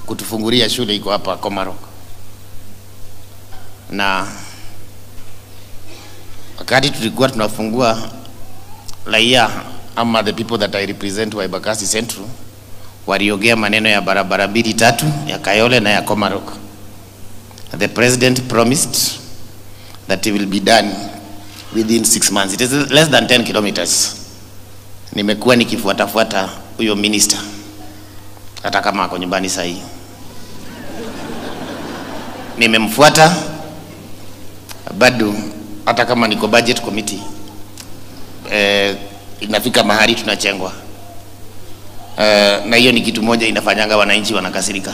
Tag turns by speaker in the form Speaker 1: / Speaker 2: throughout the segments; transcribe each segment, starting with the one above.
Speaker 1: kutufungulia shule iko hapa Komarok, na wakati tulikuwa tunafungua raia ama the people that I represent wa Embakasi Central waliongea maneno ya barabara mbili tatu ya Kayole na ya Komarok. The president promised that it will be done within six months. It is less than 10 kilometers. Nimekuwa nikifuatafuata huyo minister hata kama ako nyumbani saa hii, nimemfuata bado, hata kama niko budget committee eh, inafika mahali tunachengwa eh, na hiyo ni kitu moja inafanyanga wananchi wanakasirika.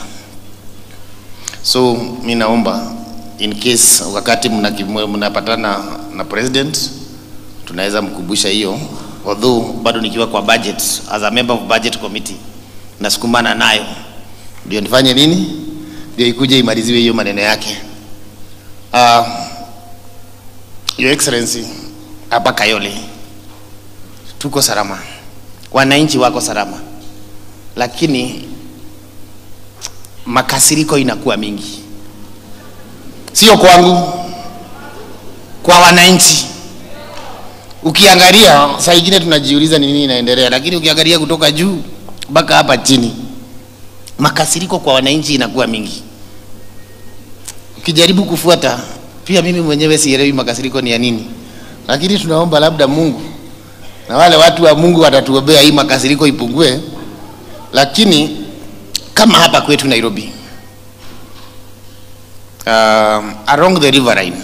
Speaker 1: So mi naomba in case wakati mnaki- mnapatana na president tunaweza mkumbusha hiyo, although bado nikiwa kwa budget as a member of budget committee nasukumana nayo, ndio nifanye nini, ndio ikuje imaliziwe hiyo maneno yake. Uh, Your Excellency, hapa Kayole tuko salama, wananchi wako salama, lakini makasiriko inakuwa mingi, sio kwangu, kwa wananchi. Ukiangalia saa ingine tunajiuliza ni nini inaendelea, lakini ukiangalia kutoka juu mpaka hapa chini, makasiriko kwa wananchi inakuwa mingi. Ukijaribu kufuata, pia mimi mwenyewe sielewi makasiriko ni ya nini, lakini tunaomba labda Mungu na wale watu wa Mungu watatuombea hii makasiriko ipungue, lakini kama hapa kwetu Nairobi, um, along the riverine,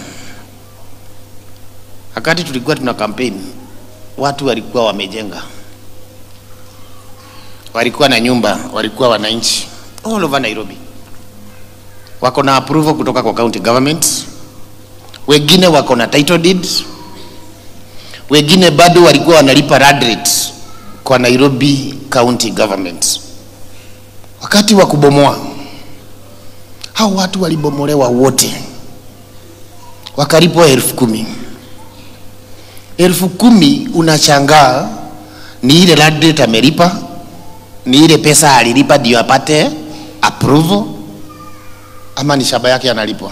Speaker 1: wakati tulikuwa tuna campaign, watu walikuwa wamejenga, walikuwa na nyumba, walikuwa wananchi all over Nairobi, wako na approval kutoka kwa county government, wengine wako na title deed, wengine bado walikuwa wanalipa land rate kwa Nairobi county government wakati wa kubomoa hao watu walibomolewa wote, wakalipwa elfu kumi. Elfu kumi unashangaa ni ile land rate amelipa, ni ile pesa alilipa ndio apate approval, ama ni shamba yake analipwa?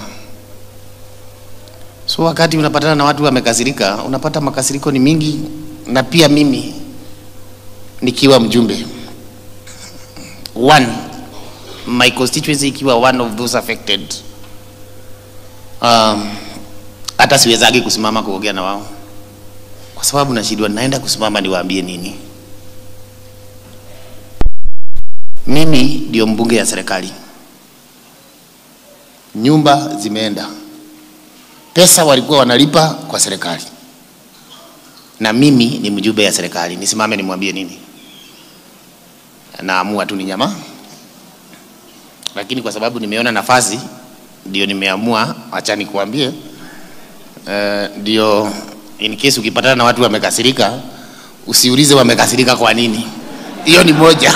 Speaker 1: So wakati unapatana na watu wamekasirika, unapata makasiriko ni mingi, na pia mimi nikiwa mjumbe one my constituency ikiwa one of those affected um, hata siwezagi kusimama kuongea na wao kwa sababu nashindwa naenda kusimama niwaambie nini mimi ndio mbunge ya serikali nyumba zimeenda pesa walikuwa wanalipa kwa serikali na mimi ni mjumbe ya serikali nisimame nimwambie nini naamua tu ni nyama, lakini kwa sababu nimeona nafasi ndio nimeamua, acha nikuambie eh, ndio in case ukipatana na watu wamekasirika, usiulize wamekasirika kwa nini. Hiyo ni moja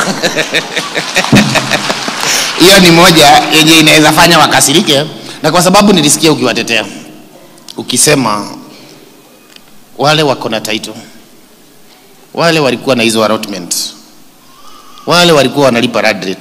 Speaker 1: hiyo ni moja yenye inaweza fanya wakasirike, na kwa sababu nilisikia ukiwatetea ukisema wale wako na title, wale walikuwa na hizo allotment wale walikuwa wanalipa land rate